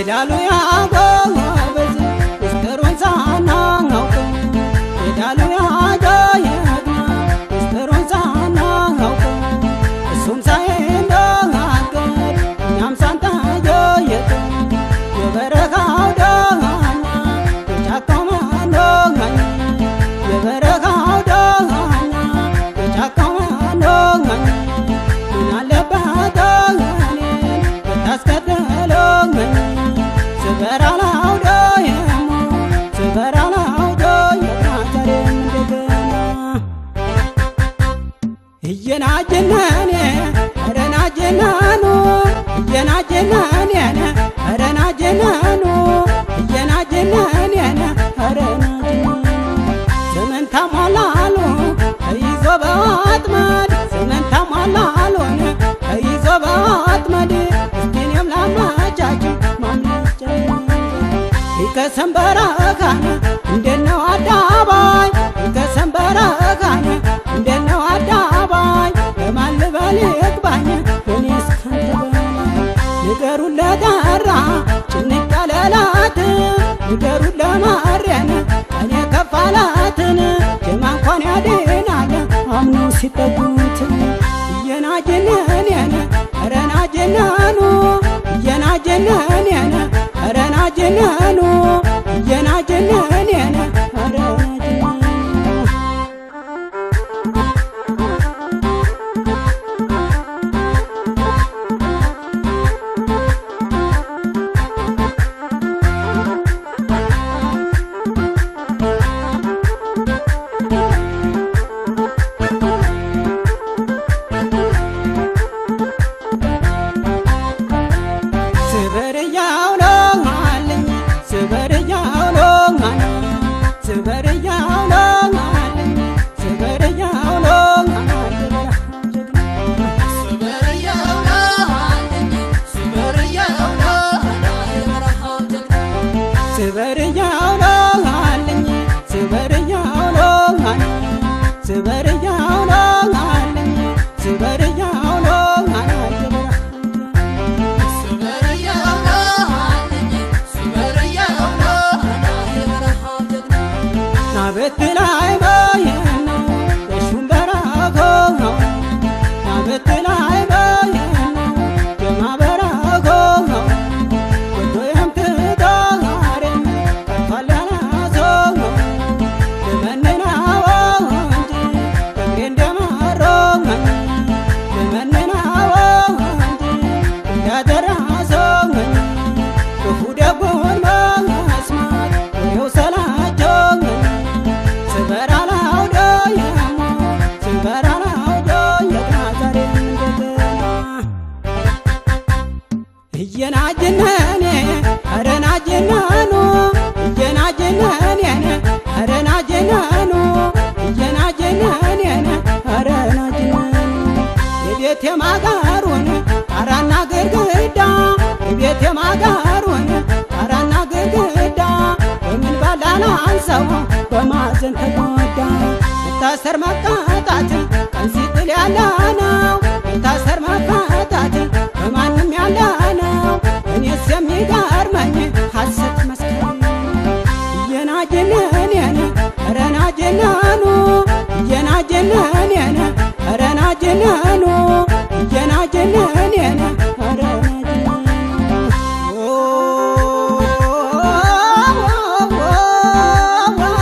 ይላሉ ያጎበዝ ምስጢሩን ሳናውቀው ይላሉ ያጎየት ምስጢሩን ሳናውቀው እሱም ሳይናገር እኛም ሳንጠየቅ የበረካው ዳኛ የጫካው መንዶጋኛ የበረካው ዳኛ የጫካው መንዶጋኛ ምን አለበት እኔን ብታስከትለኝ ስበራ ላውደየሞ ስበራ ላውደየት ዛሬም እንደገና እየናጀናኔ ረናጀናኑ እየናጀናኔነ ረናጀናኑ እየናጀናኔነ ረናጀናኑ ዘመን ታሟላሉ ተይዞ በወጥመድ ዘመን ታሟላሉን ተይዞ በወጥመድ እስቲኔም ላመቻችሁ ማመቻ ይከሰም በረካነ እንደነው አዳባይ ይከሰም በረካነ እንደነው አዳባይ ለማን ልበል ይግባኝ እኔ እስካንተ በላይ ንገሩን ለጠራ ጭንቅ ያለላት ንገሩን ለማርያን ቀኔ ከፋላትን ጀማ እንኳን ያድናል አምነው ሲጠጉት እየናጀነኔነ ረናጀናኑ እየናጀነኔነ ረናጀናኑ እየናጀነኔነ ረናጀናኑ ስበርያው ነው አለኝ ስበርያው ነው አለኝ ስበርያው ነው አለኝ ስበርያው ነው አለኝ ስበርያው ነው አለኝ ስበርያው ነው አለኝ ስበርያው ነው አለኝ ስበርያው ነው አለኝ ናበት ላይ በየነው የሹም በረከው ነው ናበት ላይ በየነው የማበረከው ነው ወዶ የምትዳሬም ከፋል ያላሰው ነው ልመንናው እንጂ እግሬ እንደማረመኝ ልመንናው እንጂ እንዳደረሰኝ ክፉ ደጉን መስማት ወሬው ሰላቸኝ ስበራ ላውደየሞ ስበራ ላውደየት ዛሬም እንደገና እየናጀነኔ አረናጀናኑ እየናጀነኔነ አረናጀናኑ እየናጀነኔነ አረናጀናኑ የቤት የማጋሩን ጣራና ግድግዳ የቤት የማጋሩን ጣራና ግድግዳ በምን ባላላ አንሰው በማዘን ተጎዳ መታሰር መቀጣት ቀን ሲጥል ያለ ነው መታሰር መቀጣት በማንም ያለ ነው እኔስ የሚገርመኝ ሐሰት መስከረ እየናጀነኔነ ረናጀናኑ እየናጀነኔነ ረናጀናኑ እየናጀነኔነ ረናጀናኑ